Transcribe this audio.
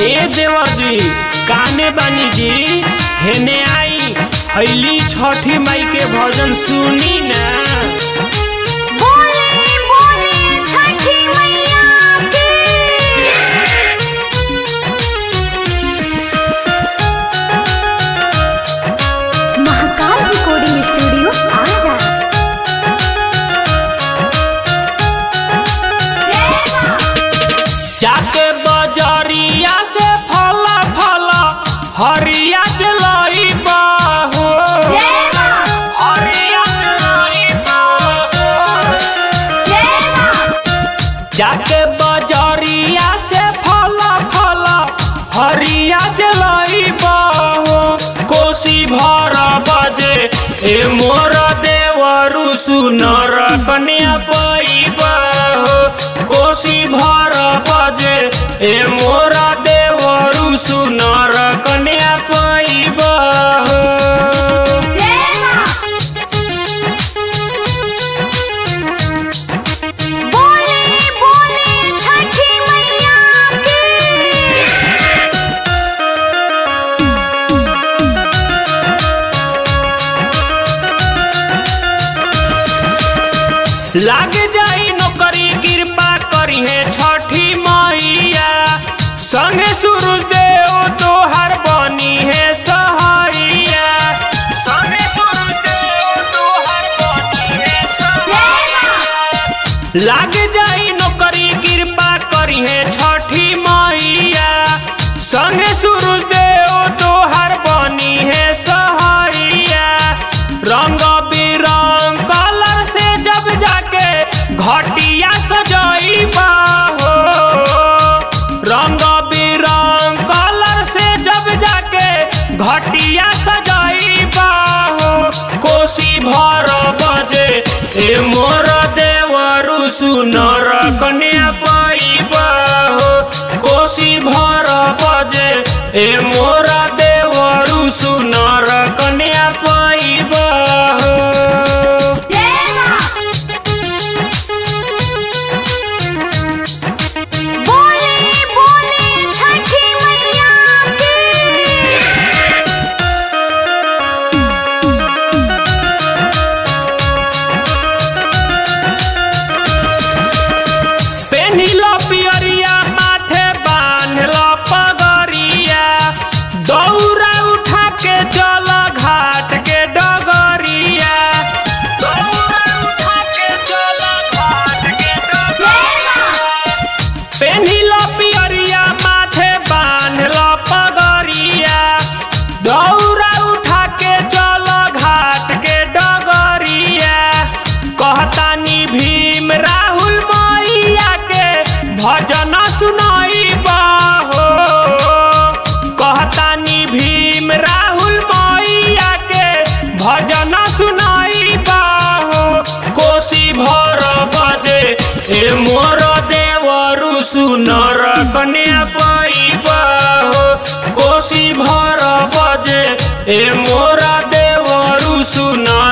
ए देवर जी काने बानी जी हेने आई हईली छठी माई के भजन सुनी ना बोले बोले छठी मैया की महाकाल रिकॉर्डिंग स्टूडियो आरा जाके बजरिया से फल फल हरिया से लई हो हरिया से लई जाके बजरिया से फल फल हरिया से लई हो कोसी भर बजे ए मोर देवरु सुनर कन्या पैब हो कोसी भर बजे ए मोर देवरु सुनर कन्या पैब हो बोले बोले छठी मैया की लाग जाई नौकरी कृपा करी है छठी मैया संगे सूर्यदेव तोहर बनी है सहाइया संगे सूर्यदेव तोहर बनी है सहाइया लाग जाई नौकरी कृपा करी है छठी मैया संगे सूर्यदेव तोहर बनी है सहाइया रंग बिरंग कलर से जब जाके घटिया सजाई हो रंग बिरंग कलर से जब जाके घटिया सजाई हो कोसी भर बजे ए मोर देवरु सुनर कन्या पैब हो कोसी भर बजे ए मोर देवरु सुनर कन्या पैब हो बोले बोले छठी मैया की पेनिल पियरिया माथे बांधल पगरिया दौरा उठा के चल घाट के डगरिया दौरा उठा के चल घाट के डगरिया पेनिल पियरिया माथे बांधल पगरिया दौरा उठा के चल घाट के डगरिया कहतानी भीम राहुल मैया के भजन सुनाई हो कहतानी भीम राहुल मैया के भजन सुनाई हो कोसी भर बजे ए मोर देवरु सुनर कन्या पैब हो कोसी भर बजे ए मोर देवरु सुनर